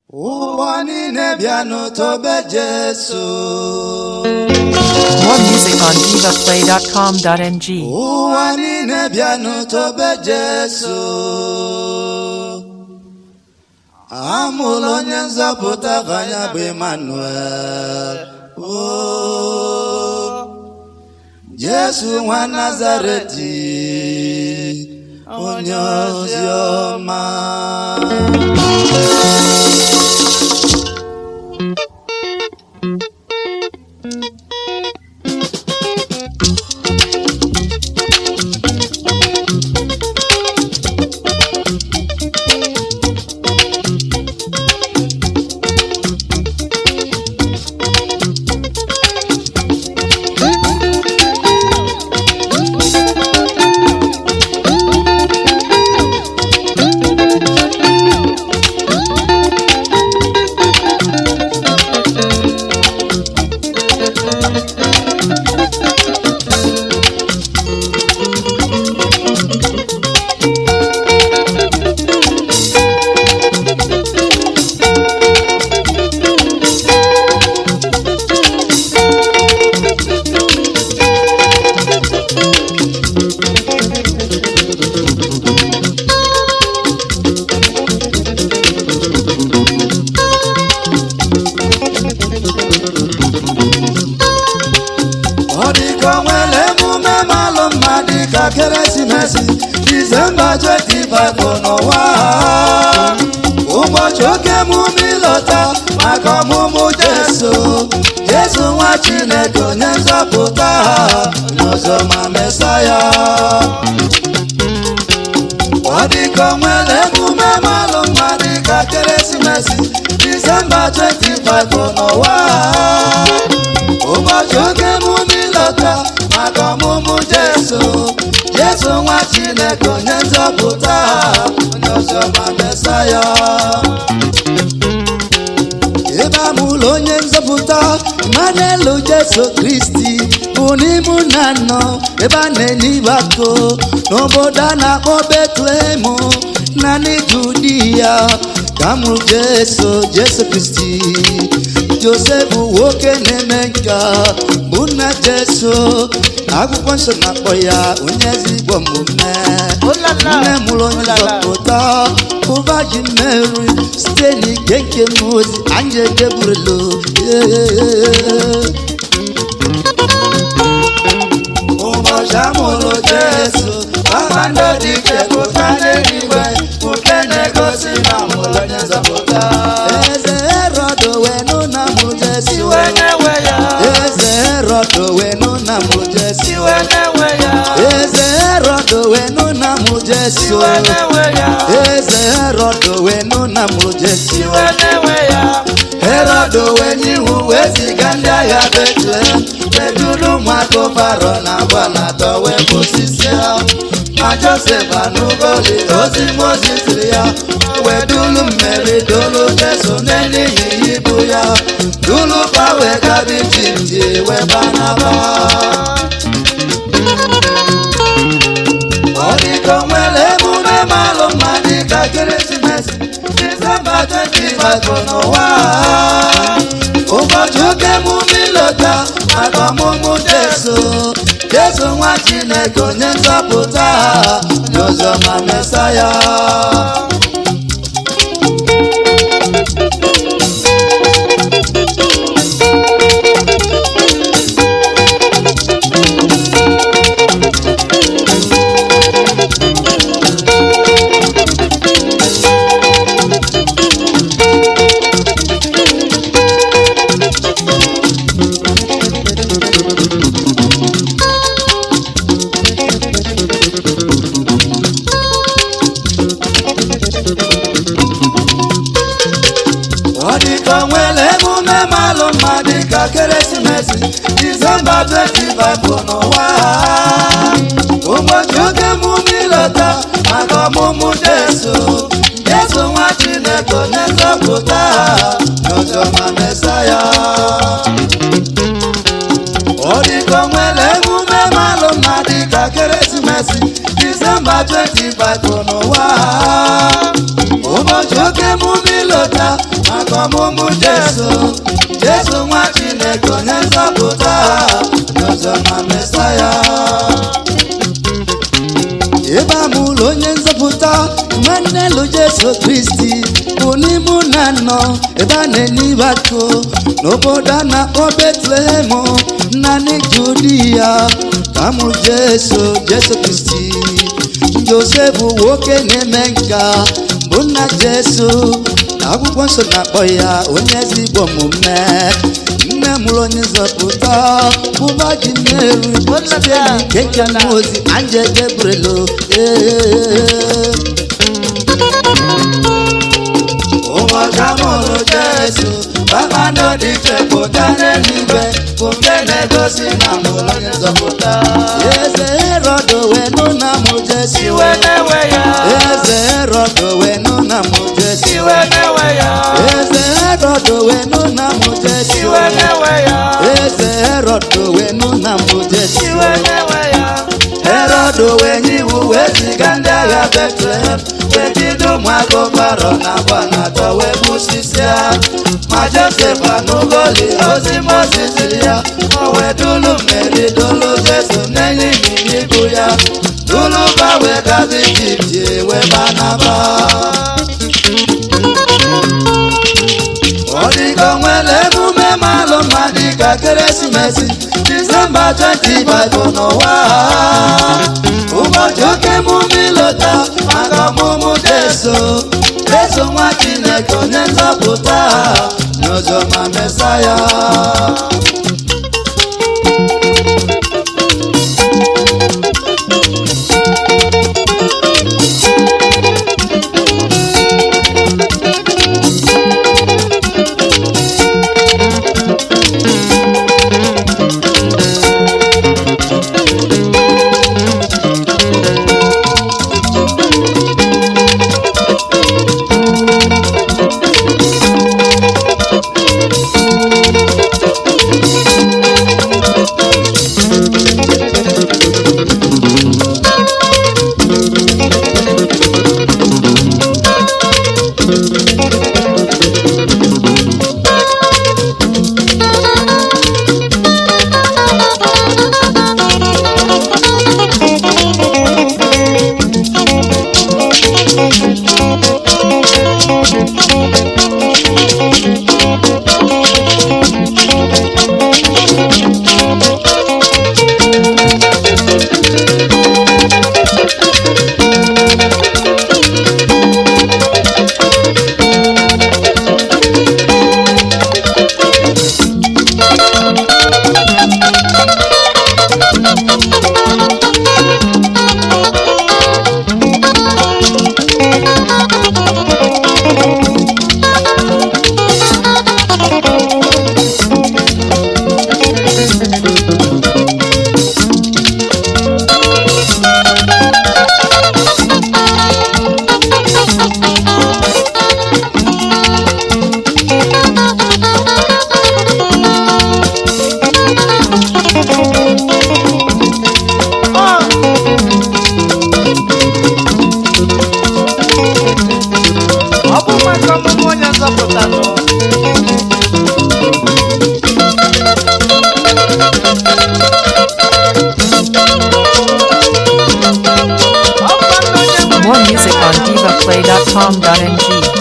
ụwa niile bịanụ tobe Jesu More music on divaplay.com.ng. ụwa niile bịanụ tobe Jesu amụla onye nzọpụta ka ya bụ Emmanuel o Jesu nwa Nazareti onye ozi ọma ọ dịka o nwere emume malụ mma dịka keresimesi disemba 25 bụ n'ụwa ụbọchị oke emume ịlọta maka ọmụmụ jesu jesu nwa chineke onye nzọpụta n'ụzọ ma mesaya ọ dịka o nwere emume malụ mma dịka keresimesi disemba 25 bụ n'ụwa ụbọchị oge emume ịlọta maka ọmụmụ jesu jesu nwa chineke onye nzọpụta onye ọzọma mesaya ebe amụlụ onye nzọpụta mmanụ jesu kristi bụ n'ime na nọ ebe a na-enye ịgbako n'obodo a na-akpọ betlehem na n'ijudi ya ka mụrụ jesu jesu kristi josef nwoke na-eme nka bụ nna jesu akwụkwọ nsọ na-akpọ ya onye ezigbo omume nne mụrụ onye nzọpụta bụ virgin mary site n'ike nke mozi anyị ejeburelo ụbọchị amụrụ jesu kpakpando dị ike pụta n'eluigwe nke na-egosi na mụrụ onye nzọpụta eze herod wee nụ na mụ jesu eze herod wee nụ na mụ jesu eze herod wee nụ na mụ jesu eze herod wee nụ na mụ jesu herod wee nye iwu wee ziga ndị agha betlehem beduru ụmụaka faro na agbala atọ wee bụsisi ha ma josef anụgoli ozi mozi siri ya wee dulu mmeri dolu jesu n'elihi ibu ya dulu pa wee gabi jiji wee banaba ọ dịka o nwere emume malụ mma dịka ekeresimesi disemba 25 bụ n'ụwa ụbọchị oke emume ịlọta maka ọmụmụ jesu jesu nwa chineke onye nzọpụta n'ụzọ ma mesaya ọ dịka o nwere emume malụ mma dịka keresimesi disemba 25 bụ n'ụwa ụbọchị oge emume ịlọta maka ọmụmụ jesu jesu nwa chineke onye nzọpụta n'ụzọma mesaya ọ dịka o nwere emume malụ mma dịka keresimesi disemba 25 bụ n'ụwa ụbọchị oke emume ilota maka ọmụmụ jesu jesu nwa chineke onye nzọpụta n'ụzọ na mesaya ebe a mụrụ onye nzọpụta nwanne lụ jesu kristi bụ n'ime na nọ ebe a na-enye ibe akụ n'obodo a na-akpọ betlehem naanị judi ya ka mụ jesu jesu kristi josef nwoke na-eme nka bụ nna jesu akwụkwọ nsọ na-akpọ ya onye ezigbo omume nne mụrụ onye nzọpụta bụ vagin mary site n'ike nke mmụọ ozi angel gabriel ee ụbọchị amụrụ jesu kpakpando dị iche pụta n'eluigwe bụ nke na-egosi na mụrụ onye nzọpụta eze herod wee nụ na mụ jesu iwe na-ewe ya eze herod wee nụ na mụ jesu iwe na-ewe ya eze herod wee nụ na mụ jesu iwe na-ewe ya eze herod wee nụ na mụ jesu iwe na-ewe ya herod wee nye iwu wee ziga ndị agha betlehem wee jide ụmụaka faro na agba na atọ wee gbusisia ma josef anụgoli ozi moses ziri ya o wee dulu mmeri dulu jesu n'enye ịnyịnya ibu ya dulu ba wee gazi ijipt wee banaba ọ dịka o nwere emume malụ mma dịka ekeresimesi disemba 25 n'ụwa ụbọchị oke emume ịlọta maka ọmụmụ jesu jesu nwa chineke onye nzọpụta n'ụzọ ma mesaya ọ bụ maka ọmụmụ onye nzọpụta nọ More music on divaplay.com.ng.